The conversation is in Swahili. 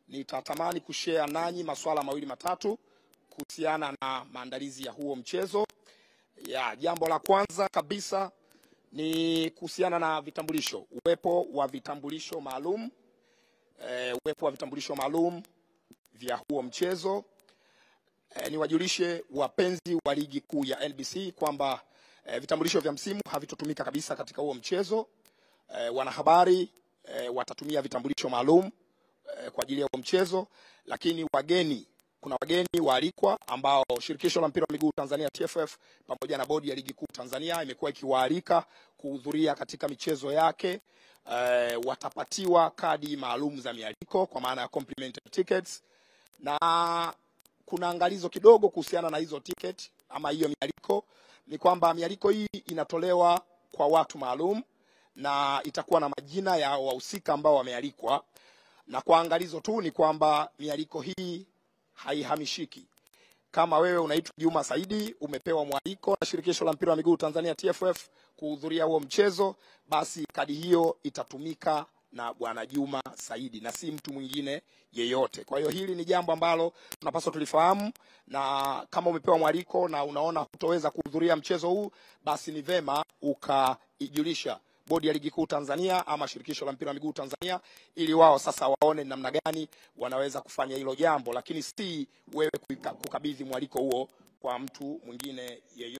nitatamani kushare nanyi masuala mawili matatu kuhusiana na maandalizi ya huo mchezo. Ya, jambo la kwanza kabisa ni kuhusiana na vitambulisho, uwepo wa vitambulisho maalum e, uwepo wa vitambulisho maalum vya huo mchezo. E, niwajulishe wapenzi wa ligi kuu ya NBC kwamba e, vitambulisho vya msimu havitotumika kabisa katika huo mchezo. E, wanahabari e, watatumia vitambulisho maalum e, kwa ajili ya huo mchezo, lakini wageni kuna wageni waalikwa ambao shirikisho la mpira wa miguu Tanzania TFF pamoja na bodi ya ligi kuu Tanzania imekuwa ikiwaalika kuhudhuria katika michezo yake. E, watapatiwa kadi maalum za mialiko kwa maana ya complimentary tickets, na kuna angalizo kidogo kuhusiana na hizo ticket ama hiyo mialiko, ni kwamba mialiko hii inatolewa kwa watu maalum na itakuwa na majina ya wahusika ambao wamealikwa, na kwa angalizo tu ni kwamba mialiko hii haihamishiki. Kama wewe unaitwa Juma Saidi, umepewa mwaliko na shirikisho la mpira wa miguu Tanzania TFF kuhudhuria huo mchezo, basi kadi hiyo itatumika na bwana Juma Saidi na si mtu mwingine yeyote. Kwa hiyo hili ni jambo ambalo tunapaswa tulifahamu, na kama umepewa mwaliko na unaona hutoweza kuhudhuria mchezo huu, basi ni vema ukaijulisha bodi ya ligi kuu Tanzania ama shirikisho la mpira wa miguu Tanzania, ili wao sasa waone ni namna gani wanaweza kufanya hilo jambo, lakini si wewe kuika- kukabidhi mwaliko huo kwa mtu mwingine yeyote.